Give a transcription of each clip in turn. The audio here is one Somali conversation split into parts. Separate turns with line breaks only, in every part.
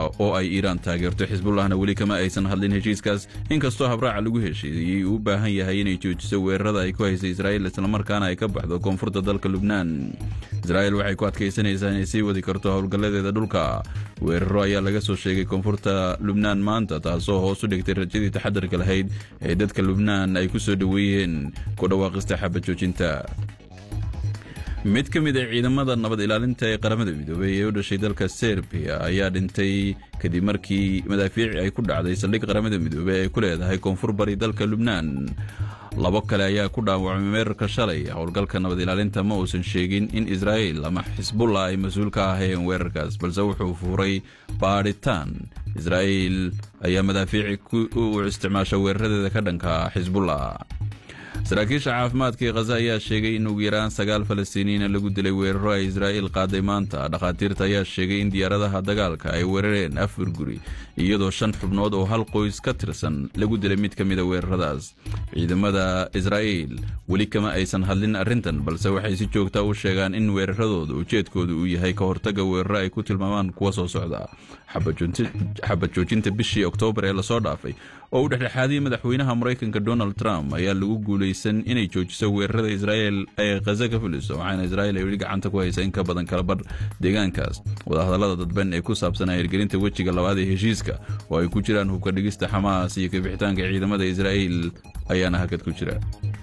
oo ay iiraan taageerto xisbullahna weli kama aysan hadlin heshiiskaas inkastoo habraaca lagu heshiiyey uu u baahan yahay inay joojiso weerarada ay ku haysay israa'iil islamarkaana ay ka baxdo koonfurta dalka lubnaan israa'iil waxay ku adkaysanaysaa inay sii wadi karto howlgalladeeda dhulka weeraro ayaa laga soo sheegay koonfurta lubnaan maanta taasoo hoos u dhigtay rajadii taxadarka lahayd ee dadka lubnaan ay ku soo dhoweeyeen ku dhawaaqista xabad joojinta mid ka mid a ciidamada nabad ilaalinta ee qaramada midoobey ee u dhashay dalka serbiya ayaa dhintay kadib markii madaafiici ay ku dhacday saldhig qaramada midoobey ay ku leedahay koonfur bari dalka lubnaan labo kale ayaa ku dhaawacmay meerarka shalay howlgalka nabad ilaalinta ma uusan sheegin in israa'iil ama xisbullah ay mas-uul ka ahayeen weerarkaas balse wuxuu fuuray baadhitaan israa'iil ayaa madaafiici u isticmaasha weeraradeeda ka dhanka xisbullah saraakiisha caafimaadka ee khaza ayaa sheegay in ugu yaraan sagaal falastiiniyiina lagu dilay weeraro ay israa'iil qaaday maanta dhakhaatiirta ayaa sheegay in diyaaradaha dagaalka ay weerareen afar guri iyadoo shan xubnood oo hal qoys ka tirsan lagu dilay mid ka mida weeraradaas ciidamada israa'iil weli kama aysan hadlin arrintan balse waxay si joogta u sheegaan in weeraradooda ujeedkooda uu yahay ka hortagga weeraro ay ku tilmaamaan kuwa soo socda xabad joojinta bishii oktoobar ee lasoo dhaafay oo u dhexdhexaadiyey madaxweynaha maraykanka donald trump ayaa lagu guulaysan inay joojiso weerarada israa'iil ee khaza ka fuliso waxaana israa'iil ay weli gacanta ku haysa in ka badan kalabadh deegaankaas wadahadallada dadban ee ku saabsan hirgelinta wejiga labaad ee heshiiska oo ay ku jiraan hubka dhigista xamaas iyo kabixitaanka ciidamada israa'iil ayaana hakad ku jira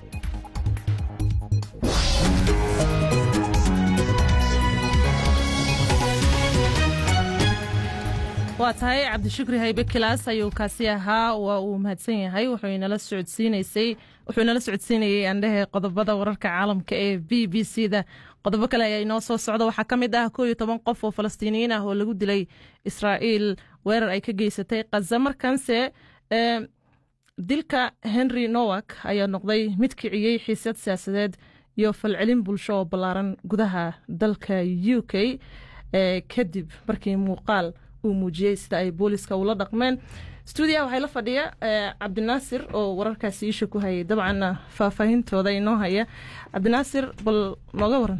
waa tahay cabdishukri haybe kilaas ayuu kaasi ahaa waa uu mahadsan yahay wuxuu inala socodsiinayey andhehe qodobada wararka caalamka ee b b c da qodobo kale ayaa inoo soo socda waxaa ka mid ah koo iyo toban qof oo falastiiniyiin ah oo lagu dilay israa'iil weerar ay ka geysatay khaza markanse dilka henry nowak ayaa noqday mid kiciyey xiisad siyaasadeed iyo falcelin bulsho oo ballaaran gudaha dalka u k kadib markii muuqaal muujiyey sida ay booliska ula dhaqmeen stuudiyaha waxaa la fadhiya cabdinaasir oo wararkaasi iisha ku hayay dabcanna faahfaahintooda inoo haya cabdinaasir bal nooga waran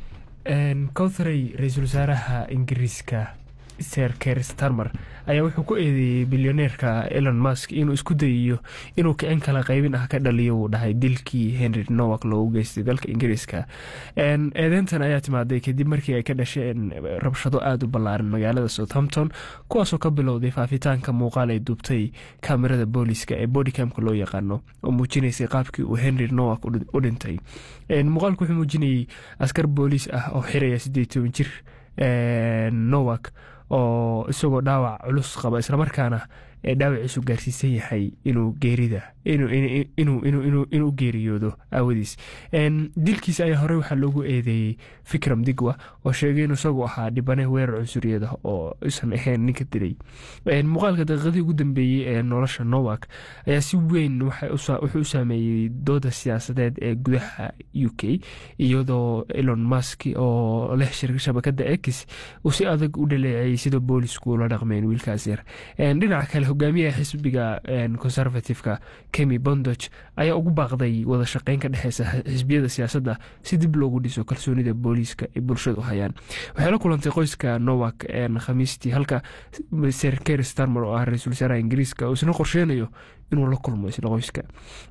cowthrey ra-iisul wasaaraha ingiriiska ser ker starmer ayaa wuxuu ku eedeeyey bilyoneerka elon musk inuu isku dayayo inuu kicin kala qaybin ah ka dhaliyo wuu dhahay dilkii henry nowak loogu geystay dalka ingiriiska eedeyntan ayaa timaaday kadib markii ay ka dhasheen rabshado aada u ballaaran magaalada southampton kuwaasoo ka bilowday faafitaanka muuqaal ay duubtay kaamirada booliska ee bodycamka loo yaqaano oo muujinaysay qaabkii uu henry nowak u dhintay muuqaalku wuxuu muujinayey askar booliis ah oo xiraya siddeed toban jir nowak oo isagoo dhaawac culus qaba islamarkaana ee dhaawaciisu gaarsiisan yahay inuu geerida inuu geeriyoodo aawadiis dilkiisa ayaa horey waxaa loogu eedeeyey fikram digwa oo sheegay inuu isagu ahaa dhibane weerar cunsuriyada oo isan ahayn ninka dilay muuqaalka daqiiqadii ugu dambeeyey ee nolosha nowak ayaa si weyn wuxuu u saameeyey dooda siyaasadeed ee gudaha u k iyadoo elon musk oo leh shabakada ex uu si adag u dhaleeceeyey sida boolisku ula dhaqmeen wiilkaas yar dhinaca kale hogaamiyaha xisbiga conservativeka kemi bondoch ayaa ugu baaqday wada shaqeyn ka dhexeysa xisbiyada siyaasadda si dib loogu dhiso kalsoonida booliiska ay bulshadu hayaan waxay la kulantay qoyska nowak khamiistii halka ser ker starmer oo ah ra-iisul wasaaraha ingiriiska uu isna qorsheynayo inuu la kulmo isla qoyska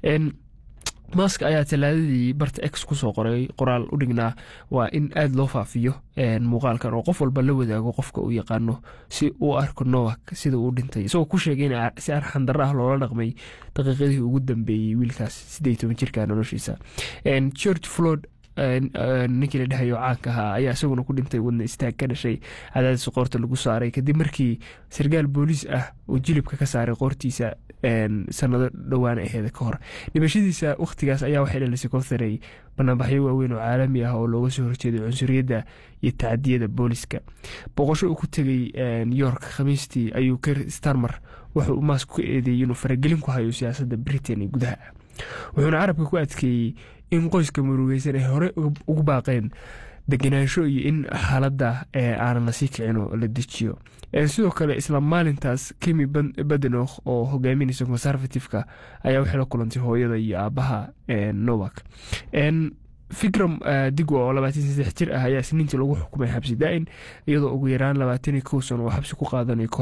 mask ayaa talaadadii barta ex kusoo qoray qoraal u dhignaa waa in aada loo faafiyo muuqaalkan oo qof walba la wadaago qofka uu yaqaano si uu arko nowak sida uu dhintay isagoo ku sheegay in si arxandaro ah loola dhaqmay daqiiqadii ugu dambeeyey wiilkaas siddeed toban jirka noloshiisa george flood ninkii la dhahayo caanka ahaa ayaa isaguna ku dhintay wadna istaag ka dhashay cadaadis qoorta lagu saaray kadib markii sarkaal booliis ah uu jilibka ka saaray qoortiisa sanado dhowaan aheeda ka hor dhimashadiisa wakhtigaas ayaa waxay dhalisay kowtharey banaanbaxyo waaweyn oo caalami ah oo looga soo horjeeday cunsuriyadda iyo tacadiyada booliska booqosho uu ku tegay york khamiistii ayuu ker starmer wuxuu mask ku eedeeyey inuu faragelin ku hayo siyaasadda britain ee gudaha wuxuuna carabka ku adkeeyey in qoyska murugeysan ay hore ugu baaqeen degenaansho iyo in xaaladda aanan lasii kicin oo la dejiyo sidoo kale isla maalintaas kemi badenoh oo hogaaminaysa conservativeka ayaa waxay la kulantay hooyada iyo aabaha nowak fikram digwa oo labaatan saddex jir ah ayaa isniintii lagu xukumay xabsi daa-in iyadoo ugu yaraan labaatan iyo kow sano oo xabsi ku qaadanayo